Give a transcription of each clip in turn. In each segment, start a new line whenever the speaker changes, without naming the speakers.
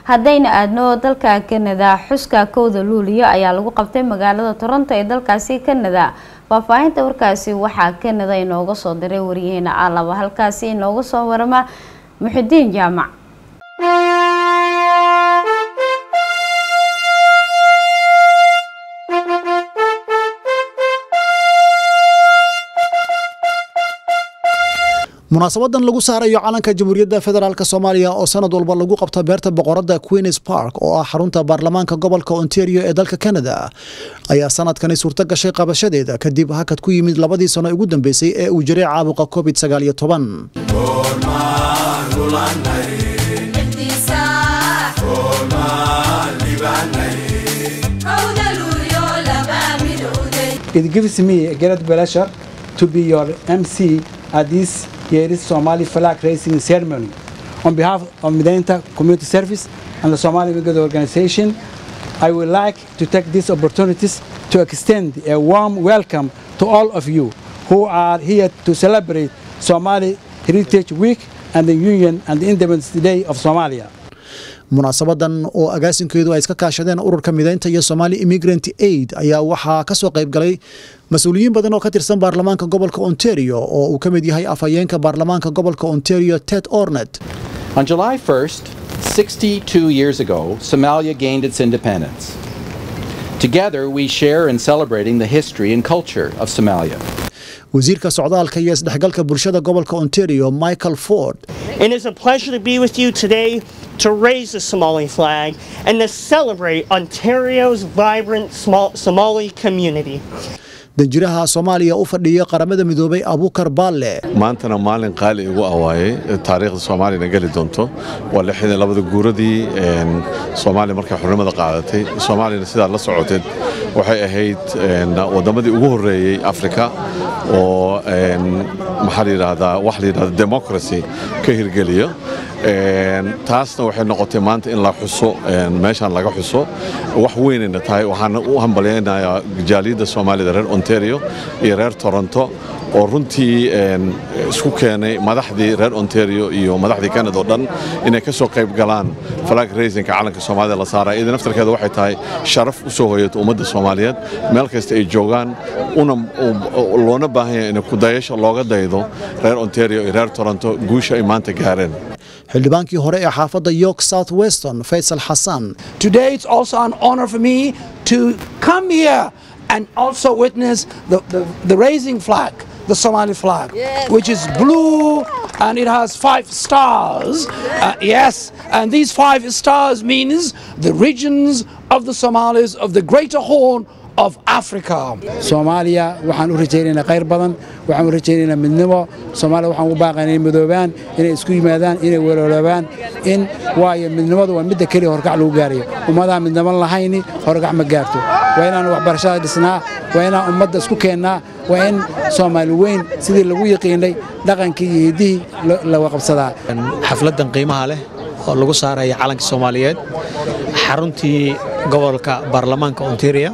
haddayna aadno dalka kanada xuska kowda luuliyo ayaa lagu qabtay magaalada toronto ee dalkaasi kanada faahfaahinta warkaasi waxaa kanada inooga soo diray waryaheena alaba halkaasi inooga soo warama muxidiin jaamac
munaasabadan lagu saarayo calanka jamhuuriyadda federaalk soomaaliya oo sanad walba lagu qabto beerta boqorada queens park oo ah xarunta baarlamaanka gobolka ontario ee dalka canada ayaa sanadkani suurto gashay qabashadeeda kadib hakad ku yimid labadii sano ugu dambeysay ee uu jiray caabuqa covid sagaaliyo toban
It gives me a great pleasure to be your MC at this year's Somali flag raising ceremony. On behalf of Medenta Community Service and the Somali Wicked Organization, I would like to take these opportunities to extend a warm welcome to all of you who are here to celebrate Somali Heritage Week and the Union and the Independence Day of Somalia.
munaasabadan oo agaasinkeedu ay iska kaashadeen ururka mideynta iyo somali immigrant aid ayaa waxaa ka soo qayb galay mas-uuliyiin badan oo ka tirsan baarlamaanka gobolka ontario oo uu ka mid yahay afhayeenka baarlamaanka gobolka ontario ted ornet
On July 1st, 62 years ago, Somalia gained its independence. Together, we share in celebrating the history and culture of Somalia.
wasiirka socdaalka iyo isdhexgalka bulshada gobolka ontario michael ford
It is a pleasure to be with you today to raise the Somali flag and to celebrate Ontario's vibrant small Somali community.
danjiraha soomaaliya u fadhiya qaramada midoobay abukar baalle
maantana maalin qaali igu awaaye taariikhda soomaaliyana geli doonto waa lixdan labada guuradii soomaaliya markay xornimada qaadatay soomaaliyana sidaad la socoteed waxay ahayd waddamadii ugu horreeyey afrika oo maxaa la yidhaahdaa wax la yidhahda democracy ka hirgeliyo taasna waxay noqotay maanta in la xuso meeshaan laga xuso wax weynayna tahay waxaan u hambalyaynayaa jaaliyadda soomaalida reer ontario iyo reer toronto oo runtii isku keenay madaxdii reer ontario iyo madaxdii canada oo dhan inay ka soo qayb galaan flag raisinka calanka soomaalida la saara iyada naftarkeeda waxay tahay sharaf u soo hoyato ummadda soomaaliyeed meel kasta ay joogaan una loona baahan yahay in kudayasha looga daydo reer ontario iyo reer toronto guusha ay maanta gaareen
xildhibaankii hore ee xaafadda york south weston faysal xasan
Today it's also an honor for me to come here and also witness the, the, the raising flag, the Somali flag, which is blue and it has five stars. Uh, yes, and these five stars means the regions of the Somalis of the Greater Horn of Africa.
soomaaliya waxaan u rajaynaynaa khayr badan waxaan u rajaynaynaa midnimo soomaaliya waxaan u baaqaynaa inay midoobaan inay isku yimaadaan inay welooloobaan in waayo midnimadu waa midda keliya horkac lagu gaarayo ummadaan midnimo lahayni horkac ma gaarto waa inaan waxbarashada dhisnaa waa inaan ummadda isku keennaa waa in soomaali weyn sidii lagu yaqiinay dhaqankii iyo hiddihii laga qabsadaa
xafladdan qiimaha leh oo lagu saaraya calanka soomaaliyeed xaruntii gobolka baarlamaanka ontario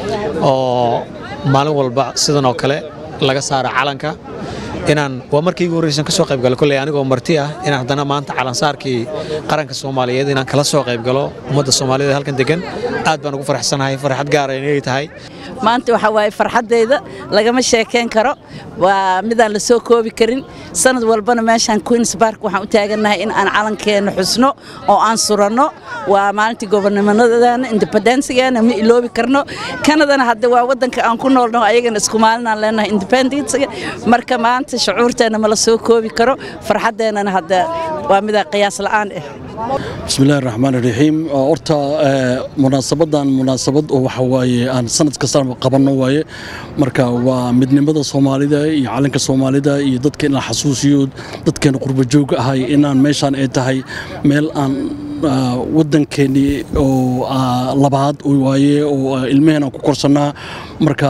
oo maalin walba sidan oo kale laga saara calanka inaan waa markii igu horreysan ka soo qayb galo kolley anigoo marti ah inaan haddana maanta calansaarkii qaranka soomaaliyeed inaan kala soo qayb galo ummadda soomaaliyeed halkan degan aad baan ugu faraxsanahay farxad gaara inay tahay
maanta waxaa waaye farxaddayda lagama sheekayn karo waa midaan la soo koobi karin sanad walbana meeshaan queens bark waxaan u taagannahay in aan calankeenna xusno oo aan suranno waa maalintii gobonnimadana independensigeena ma iloobi karno kanadana hadda waa waddanka aan ku noolno ayagana isku maalinaan leenahay independensiga marka maanta shucuurteenna ma la soo koobi karo farxaddeennana hadda waa midaa qiyaas la'aan ah
bismillahi raxmaan iraxiim horta munaasabadan munaasabad oo waxa waaye aan sanad kasta qabanno waaye marka waa midnimada soomaalida iyo calanka soomaalida iyo dadka in la xasuusiyo dadkeena qurba joog ahay inaan meeshaan ay tahay meel aan waddankeennii oo labaad waaye oo ilmaheen aan ku korsannaa marka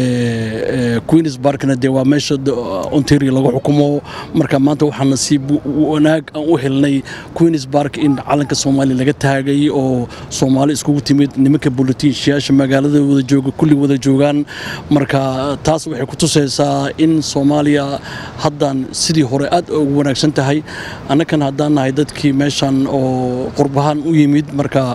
queens barkna dee waa meesha ontario lagu xukumo marka maanta waxaa nasiib wanaag aan u helnay queens bark in calanka soomaaliya laga taagay oo soomaali iskugu timid nimanka bolitiishiyaasha magaalada wada jooga kulli wada joogaan marka taas waxay ku tusaysaa in soomaaliya haddan sidii hore aad ugu wanaagsan tahay annakan haddaan nahay dadkii meeshan oo qurbahaan u yimid marka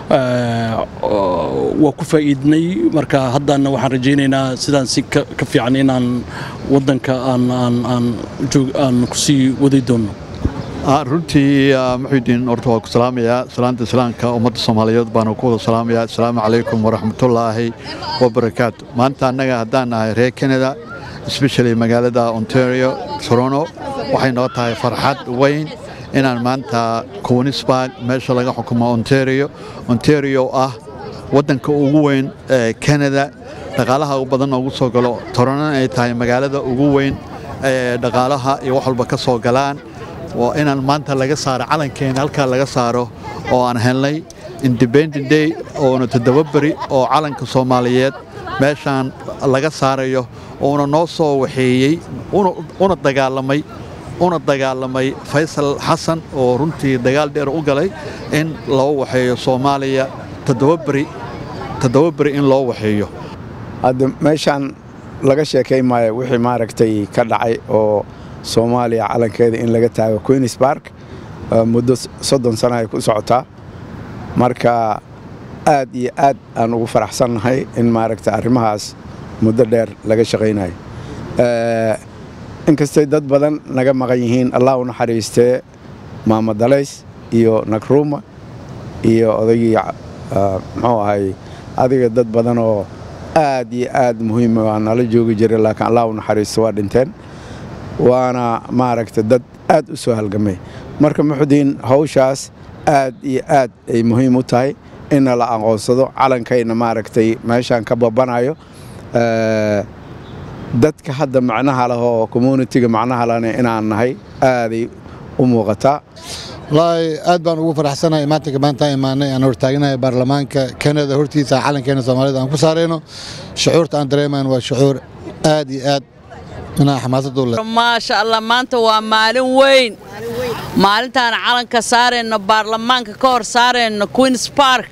waa ku faa'iidnay marka haddana waxaan rajaynaynaa sidaan si ka fiican inaan waddanka aan kusii wadi doonno
runtii muxuudiin horta waa ku salaamayaa salaanta islaamka ummadda soomaaliyeed baana ku wada salaamayaa asalaamu calaykum waraxmatullaahi wabarakaatu maanta annaga haddaan nahay reer canada especially magaalada ontario toronto waxay noo tahay farxad weyn inaan maanta conisburg meesha laga xukumo ontario ontario ah waddanka ugu weyn ee canada dhaqaalaha ugu badan ugu soo galo toronto ay tahay magaalada ugu weyn ee dhaqaalaha iyo wax walba ka soo galaan waa inaan maanta laga saaro calankeena halkaa laga saaro oo aan helnay independent day oona toddoba beri oo calanka soomaaliyeed meeshaan laga saarayo uuna noo soo waxeeyey una dagaalamay una dagaalamay faysal xasan oo runtii dagaal dheer u galay in loo waxeeyo soomaaliya toddoba beri toddoba beri in loo waxeeyo
hadda meeshaan laga sheekay maayo wixii maaragtay ka dhacay oo soomaaliya calankeeda in laga taago queens bark muddo soddon sana ay ku socotaa marka aad iyo aad aan ugu faraxsannahay in maaragta arrimahaas muddo dheer laga shaqaynayo inkastay dad badan naga maqan yihiin allah u naxariistee maama dalays iyo nagruuma iyo odaygii muxuu ahay adiga dad badan oo aad iyo aad muhiima waa nala joogi jiray laakiin allah u naxariisto waa dhinteen waana maaragta dad aad u soo halgamay marka muxudiin hawshaas aad iyo aad ay muhiim u tahay inna la aqoonsado calankayna maaragtay meeshaan ka babanayo dadka hadda macnaha leh oo communitiga macnaha lehna inaan nahay aaday u muuqataa
wallaahi aad baan ugu faraxsanahay maantanka maanta imaanay aan hortaaganahay baarlamaanka kanada hortiisa calankeena soomaalida aan ku saarayno shucuurta aan dareemayno waa shucuur aad iyo aad
maasha allah maanta waa maalin weyn maalintaan calanka saarayno baarlamaanka ka hor saarayno queens bark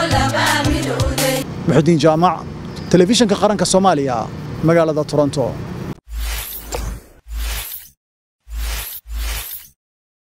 muxudiin jaamac telefishinka qaranka soomaaliya magaalada toronto